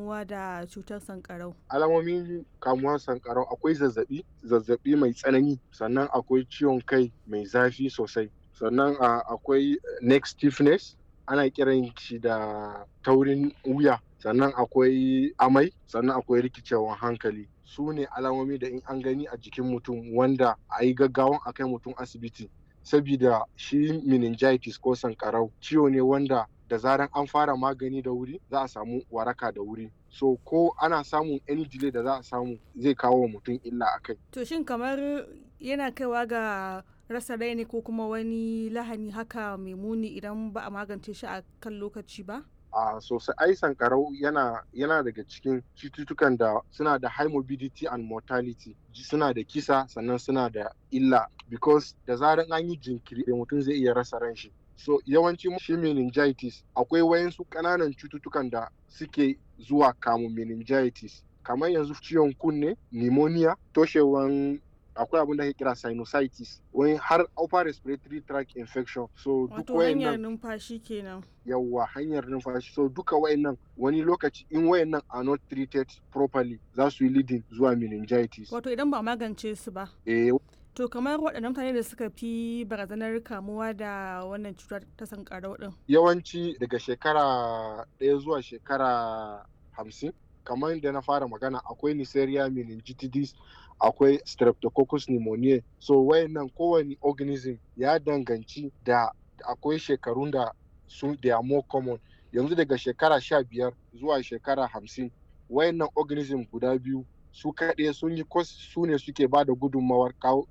kamuwa da cutar sankarau? Alamomin kamuwar sankarau akwai zazzaɓi, zazzaɓi mai tsanani, sannan akwai ciwon kai mai zafi sosai, sannan akwai neck stiffness, ana kiran shi da taurin wuya, sannan akwai amai, sannan akwai rikicewan hankali. Su ne alamomi da in an gani a jikin mutum wanda a yi gaggawan a kai mutum asibiti. Sabida shi meningitis ko sankarau ciwo ne wanda da zaran an fara magani da wuri za a samu waraka da wuri. So ko ana samun any delay da za a samu zai kawo wa mutum illa a kai. To shin kamar yana kaiwa ga rasa rai ne ko kuma wani lahani haka mai muni idan ba a magance shi a kan lokaci ba? a sosai ai sankarau yana yana daga cikin cututtukan da suna da high morbidity and mortality suna da kisa sannan suna da illa because da zaran an yi jinkiri da mutum zai iya rasa ran shi so yawanci shi meningitis akwai wayansu ƙananan cututtukan da suke zuwa kamun meningitis kamar yanzu ciwon kunne pneumonia toshewan akwai abin da ake kira sinusitis wani har upper respiratory tract infection so duk Wato hanyar numfashi kenan. yawwa hanyar numfashi so duka wayannan wani lokaci in wayannan are not treated properly za su yi leading zuwa meningitis Wato idan ba a magance su ba. eh To kamar waɗannan mutane da suka fi barazanar kamuwa da wannan cutar ta sankarau ɗin. yawanci daga shekara ɗaya zuwa shekara hamsin kamar da na fara magana akwai Neisseria meningitidis akwai streptococcus pneumoniae so wayannan kowane organism ya danganci da akwai shekarun da su they are more common yanzu daga shekara sha biyar zuwa shekara hamsin wayannan organism guda biyu su kaɗai sun yi su ne suke ba da gudunmawar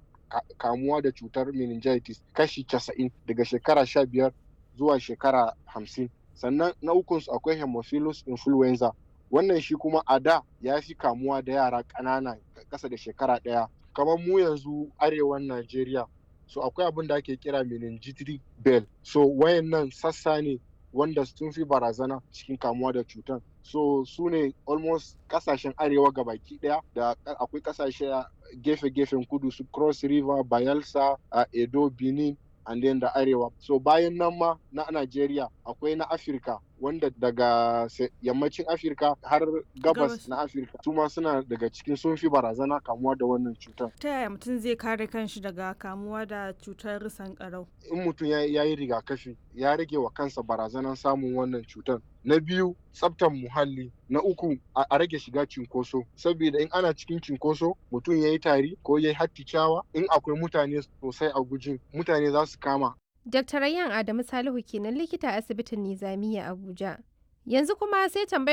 kamuwa da cutar meningitis kashi casa'in daga shekara sha biyar zuwa shekara hamsin sannan na ukunsu akwai hemophilus influenza wannan shi kuma a da ya fi kamuwa da yara ƙanana ƙasa da shekara ɗaya kamar mu yanzu arewan najeriya so akwai abin da ake kira meningitis bell so wayannan sassa ne wanda sun fi barazana cikin kamuwa da cutan so su ne almost kasashen arewa gabaki daya da akwai kasashe gefe-gefen kudu su cross river bayelsa uh, edo benin and then da arewa so bayan nan ma na Najeriya akwai na Afirka wanda daga yammacin Afirka har gabas na Afirka su ma suna daga cikin sun fi barazana kamuwa da wannan cutar. Ta yaya mutum zai kare kanshi daga kamuwa da cutar sankarau? In mutum ya yi rigakafi ya rage wa kansa barazanar samun wannan cutar. Na biyu tsaftan muhalli. Na uku a rage shiga cinkoso. Saboda in ana cikin cinkoso mutum ya yi tari ko ya yi hatticawa in akwai mutane sosai a gujin mutane za su kama Dr. Rayyan Adamu Salihu kenan likita a asibitin Nizamiya Abuja. Yanzu kuma sai tambayar